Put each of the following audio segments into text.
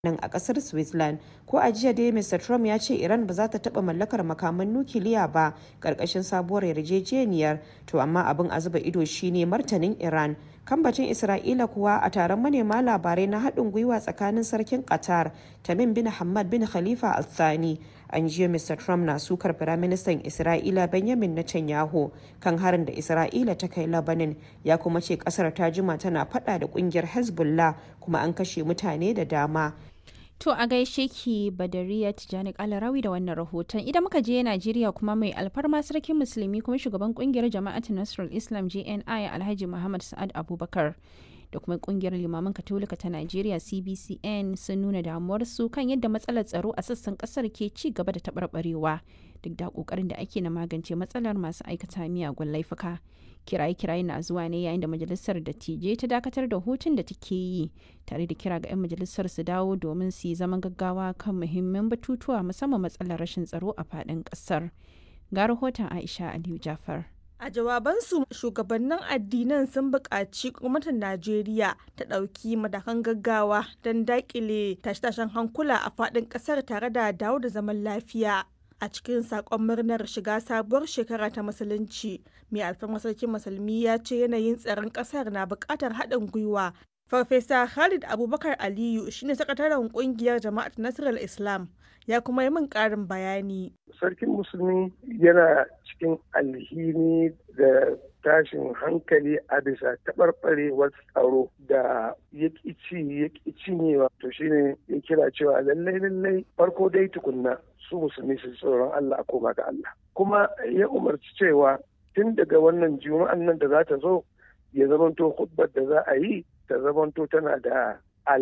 nan a kasar Switzerland. Ko a jiya dai Mr. Trump ya ce Iran ba za ta taɓa mallakar makaman nukiliya ba ƙarƙashin sabuwar yarjejeniyar. To amma abin a zuba ido shine martanin Iran. Kambacin Isra'ila kuwa a taron manema labarai na haɗin gwiwa tsakanin sarkin Qatar Tamim bin Hamad bin Khalifa Al Thani. An jiya Mr. Trump na sukar Firaministan Isra'ila Benjamin Netanyahu kan harin da Isra'ila ta kai Lebanon ya kuma ce kasar ta jima tana fada da kungiyar Hezbollah kuma an kashe mutane da dama. To a gaishe ki Badariya Tijjani Kalarawi da wannan rahoton. Idan muka je Najeriya kuma mai alfarma sarkin musulmi kuma shugaban kungiyar jama'atin Nasrul Islam JNI Alhaji Muhammad Sa'ad Abubakar da kuma kungiyar limaman katolika ta Najeriya CBCN sun nuna damuwarsu kan yadda matsalar tsaro a sassan kasar ke ci gaba da taɓarɓarewa duk da ƙoƙarin da ake na magance matsalar masu aikata miyagun laifuka. kiraye-kiraye na zuwa ne yayin da majalisar dattijai ta dakatar da hutun da take yi tare da kira ga 'yan majalisar su dawo domin su yi zaman gaggawa kan muhimman batutuwa musamman matsalar rashin tsaro a faɗin ƙasar ga rahoton aisha aliyu jafar A jawabansu shugabannin addinan sun buƙaci gwamnatin Najeriya ta ɗauki matakan gaggawa don daƙile tashe-tashen hankula a faɗin ƙasar tare da dawo da zaman lafiya. a cikin sakon murnar shiga sabuwar shekara ta musulunci mai alfarmar sarkin musulmi ya ce yanayin tsaron kasar na buƙatar haɗin gwiwa farfesa khalid abubakar aliyu shine sakataren kungiyar jama'at nasarar islam ya kuma yi min ƙarin bayani sarkin musulmi yana cikin alhini da tashin hankali a bisa taɓarɓarewar tsaro da ya ci ya cinyewa to shine ya kira cewa lallai lallai farko dai tukunna su musulmi su tsoron Allah a koma ga Allah kuma ya umarci cewa tun daga wannan juma'an nan da za ta zo ya zamanto hudbar da za a yi ta zamanto tana da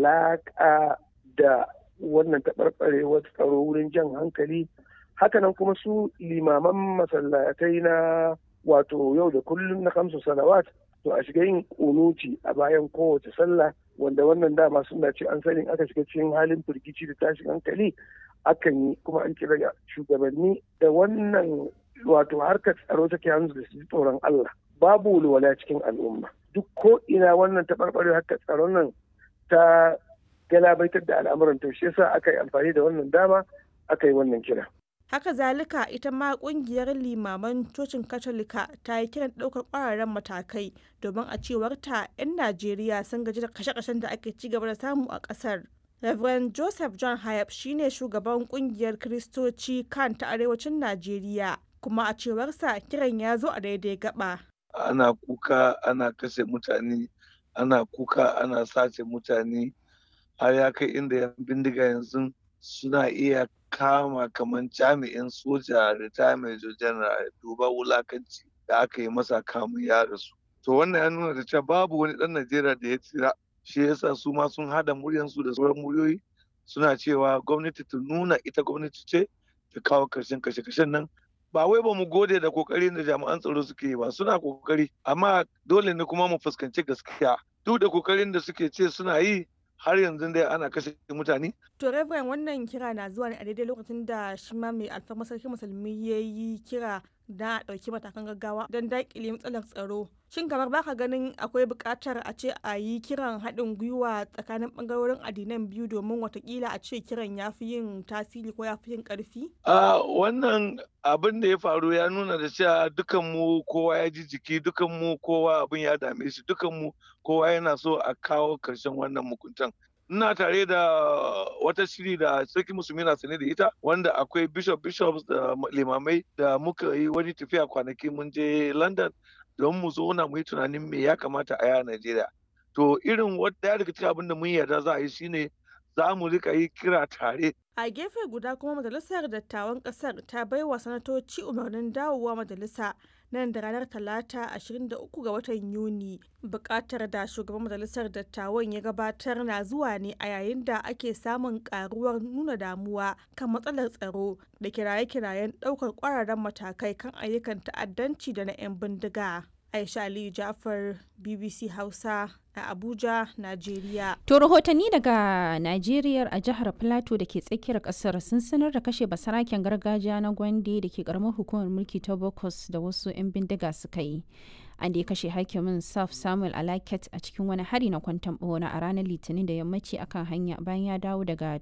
alaƙa da wannan taɓarɓarewar tsaro wurin jan hankali hakanan kuma su limaman masallatai na wato yau da kullum na kamsu salawat to a shiga yin kunuci a bayan kowace sallah wanda wannan dama suna ce an sani aka shiga cikin halin firgici da tashin hankali akan yi kuma an kira shugabanni da wannan wato harkar tsaro take hannu da su tsoron Allah babu walwala cikin al'umma duk ko ina wannan taɓarɓare harkar tsaron nan ta galabaitar da al'amuran to shi yasa aka yi amfani da wannan dama aka yi wannan kira haka zalika ita ma kungiyar limaman cocin katolika ta yi kiran ɗaukar ƙwararren matakai domin a cewar ta 'yan najeriya sun gaji da kashe-kashen da ake ci gaba da samu a ƙasar Reverend Joseph John Hayab shine shugaban kungiyar Kiristoci kan ta arewacin Najeriya kuma a cewarsa kiran ya zo a daidai gaba. Ana kuka ana kashe mutane, ana kuka ana sace mutane har ya kai inda yan bindiga yanzu suna iya kama kamar jami'in soja retirement general duba wulakanci da aka yi masa kamun ya rasu. To wannan ya nuna da cewa babu wani ɗan Najeriya da ya tsira shi yasa su ma sun hada muryansu da sauran muryoyi suna cewa gwamnati ta nuna ita gwamnati ce ta kawo karshen kashe-kashen nan ba wai ba mu gode da kokarin da jami'an tsaro suke yi ba suna kokari amma dole ne kuma mu fuskanci gaskiya duk da kokarin da suke ce suna yi har yanzu dai ana kashe mutane. To Reverend wannan kira na zuwa ne a daidai lokacin da shi ma mai alfarmar sarki musulmi ya yi kira da a ɗauki matakan gaggawa don daƙile matsalar tsaro. Shin kamar baka ganin akwai buƙatar a ce a yi kiran haɗin gwiwa tsakanin ɓangarorin addinan biyu domin watakila a ce kiran ya fi yin tasiri ko ya fi yin ƙarfi? A wannan abin da ya faru ya nuna da cewa dukan mu kowa ya ji jiki dukan mu kowa abin ya dame shi dukan mu kowa yana so a kawo ƙarshen wannan mukuntan. ina tare da wata shiri da sarki musulmi na sane da ita wanda akwai bishop bishops da limamai da muka yi wani tafiya kwanaki mun je london don mu zo na mu yi tunanin me ya kamata a yi a najeriya to irin wadda daga cikin abin da mun yarda za a yi shine za mu rika yi kira tare a gefe guda kuma majalisar dattawan kasar ta baiwa sanatoci umarnin dawowa majalisa nan da ranar talata 23 ga watan yuni bukatar da shugaban majalisar dattawan ya gabatar na zuwa ne a yayin da ake samun karuwar nuna damuwa kan matsalar tsaro da kiraye-kirayen daukar kwararren matakai kan ayyukan ta'addanci da na 'yan bindiga aisha aliyu jafar bbc hausa a Abuja, Najeriya. To rahotanni daga Najeriya a jihar Plateau da ke tsakiyar kasar sun sanar da kashe basaraken gargajiya na Gwande da ke karamar hukumar mulki ta Bokos da wasu 'yan bindiga suka yi. an da ya kashe hakimin saf samuel alaket a cikin wani hari na kwantan bona a ranar litinin da yammaci akan hanya bayan ya dawo daga